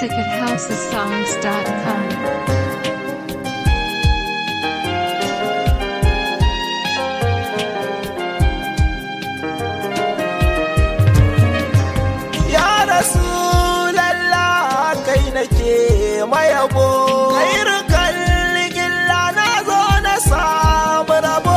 music at housesongs.com. ya rasu lalla kai nake mayabo kairu kalligilla na zo na samu rabo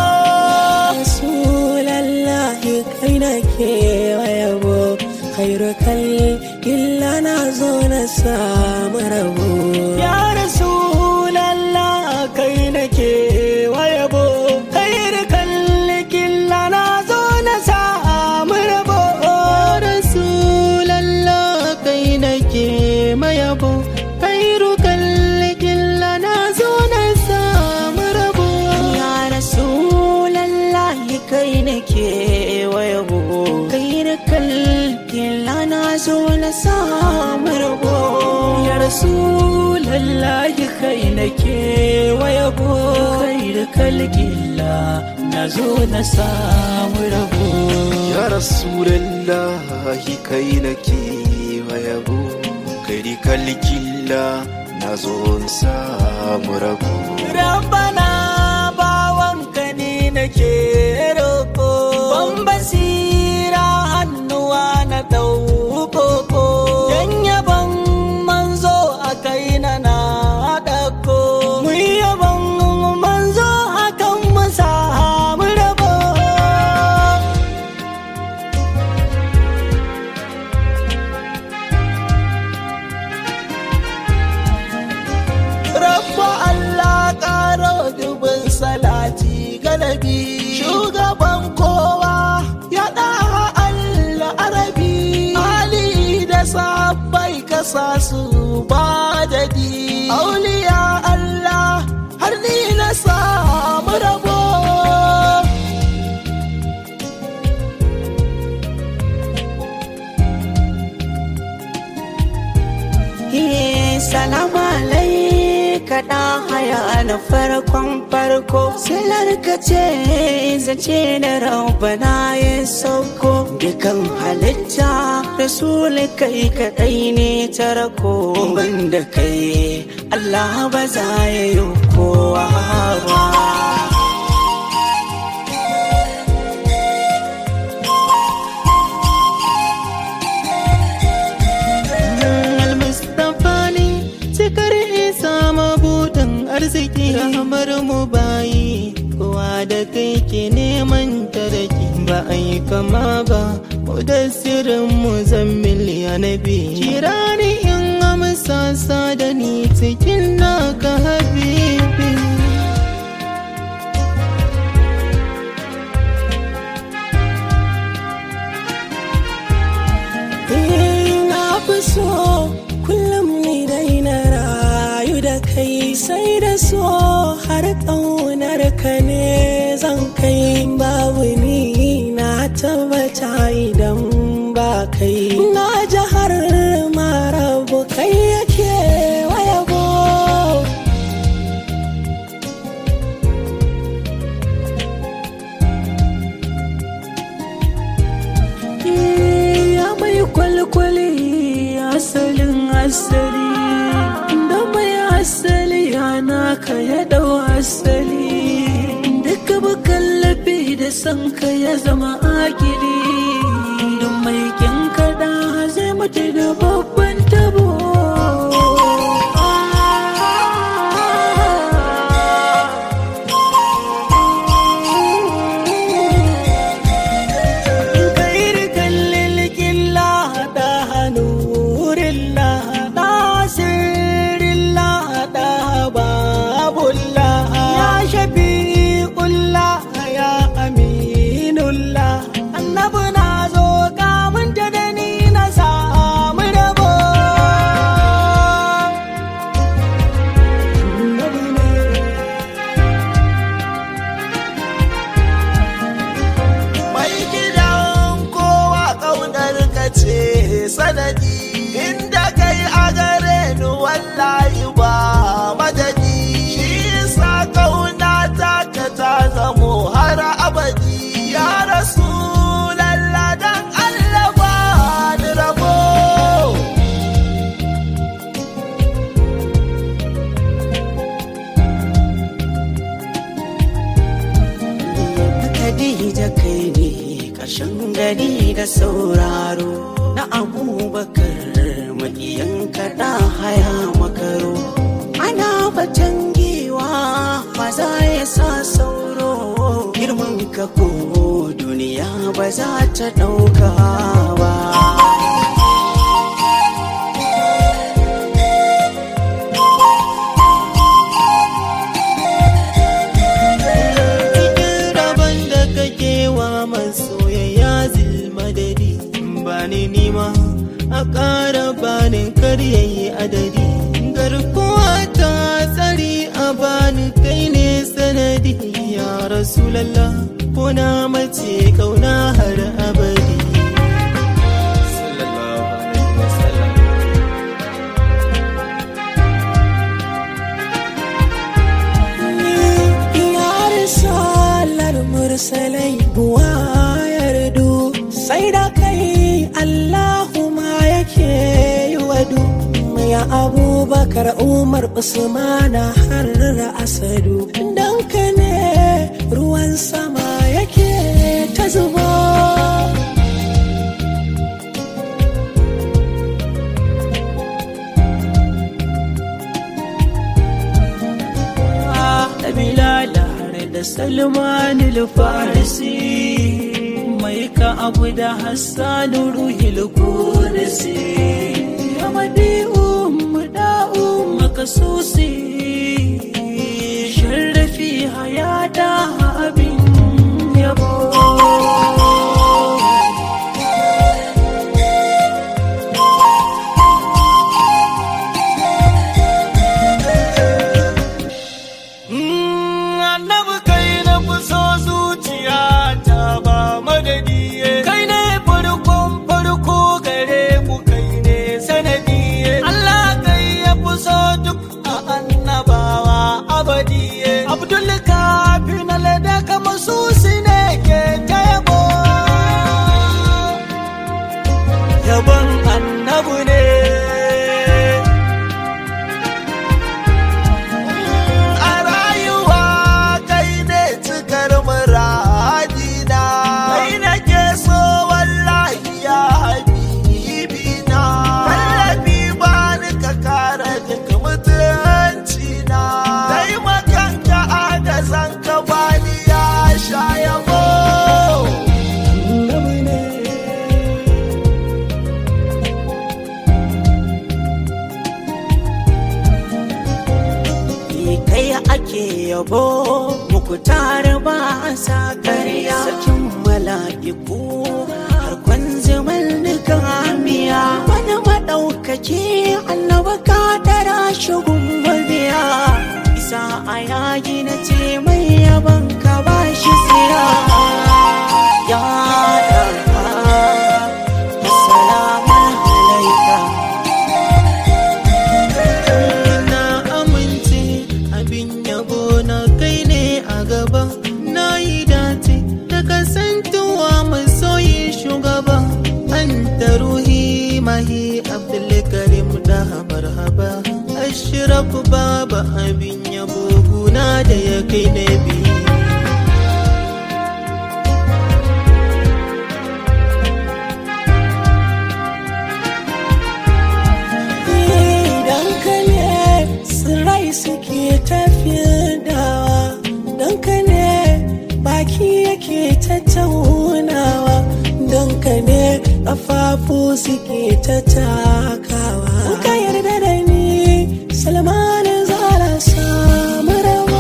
Rasulallahi kai na ke yabo khairu illa na zo na samu rabo ya Rasulallah kai na ke yabo khairu illa na zo na samu rabo Rasulallah kai na ke mayabo khairu illa na zo na samu rabo ya Rasulallahi kai na ke yabo khairu illa na zo na samu rabo ya Rasulallahi kai na ke yabo khairu illa na zo na samu rabo ya rasulallahi kai nake yabo kai kalligilla na zo na samu rabo Rabbana bawanka ne nake roƙo ban basira hannuwa na ɗaukoko dan yaban manzo a kai na na ɗauko mu yaban manzo hakan mu samu rabo Rabba Allah ƙaro dubin salati galabi shugaban kowa ya ɗaha Allah arabi Ali da sabbai kasa su ba jadi auliya Allah har ni na samu rabo Salamu alaika da haya na farkon farko Silar ka ce zace da rabbana ya sauko Dukan halitta Rasul kai kaɗai ne tarako Banda kai Allah ba za ya yi kowa ba Al-Mustapha ne cikar isa mabuɗin arziki rahamar mu bayi kowa da kai ke neman taraki ba a yi kama ba mu da sirrin mu zammil ya nabi kira ni in amsa sa da ni cikin naka habibi na fi so kullum ni dai na rayu da kai sai da so har ƙaunar ka ne zan kai babu ni na tabbata idan ba kai na ji har marabu kai yake wayabo ya mai kwalkwali asalin asali da mai asali yana ka ya dau asali duka bukallafi da san ka ya zama akili duk mai kyan kada zai mutu da babban tabo غير كل الكلا ده نور الله ناصر الله ده باب الله يا شفيع الله يا أمين الله النبي نازو كامن تدني نسام ربو Khadija kai ne ƙarshen gani da sauraro na abubakar maƙiyan kaɗa haya makaro ana batan giwa ba za ya sa sauro girman ka ko duniya ba za ta ɗauka ba rabon da kake wa masoyayya zilmadadi ba ni nima a ƙara bani karyayi adadi garkuwa ta tsari a bani kai ne sanadi ya rasulallah ko na mace kauna har abadi sallallahu alaihi wasallam Ya risalar mursalai buwa yardu sai da kai Allahu ma yake yi wadu ya abubakar umar usmana har asadu dan ka ne ruwan sama yake ta zuba da bilala da salman farisi mai ka abu da hassanu ruhil kudisi ya madi'u muda'u makasusi sharrafi hayata abin yabo annabi kai na fi so zuciya ta ba madadi kai ne farkon farko gare mu kai ne sanadi Allah kai ya fi so duk a annabawa abadi Abdul kafi na lada kama su ne ke ta yabo yabon annabu ne a rayuwa kai ne cikar muradina kai nake so wallahi ya habibina tallafi ba ni ka kare duk mutuncina taimakon ka agazan ka bani ya sha yabo annabu ne Ni kai ake yabo muku tare ba sa karya sakin mala'iku har kwanzimal nikamiya wani maɗaukaki annaba ka dara shugun mabiya isa a yayi na ce mai yaban ka ba shi siya ya ɗarfa assalamu alaika na amince abin yabo na kai ne a gaba na yi dace da kasantuwa masoyi shugaba an da ruhi mahi abdulkarim da marhaba ashraf baba abin yabo guna da ya kai na biyu Idan ka ne tsirrai suke tafiyawa don ka ne baki yake tattaunawa don ka ne ƙafafu suke ta takawa ka yarda da ni salman zara samu rawa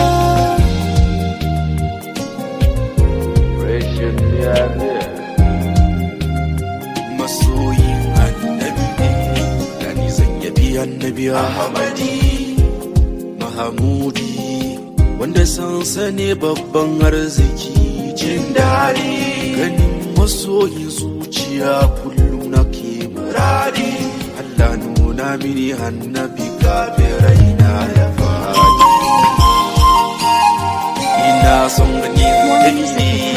masoyin annabi ne gani zan yabi annabi ahmadi mahamudi wanda sansa ne babban arziki jin daɗi ganin masoyin zuciya kullum nake muradi Allah nuna mini annabi kafin raina ya faɗi ina son ganin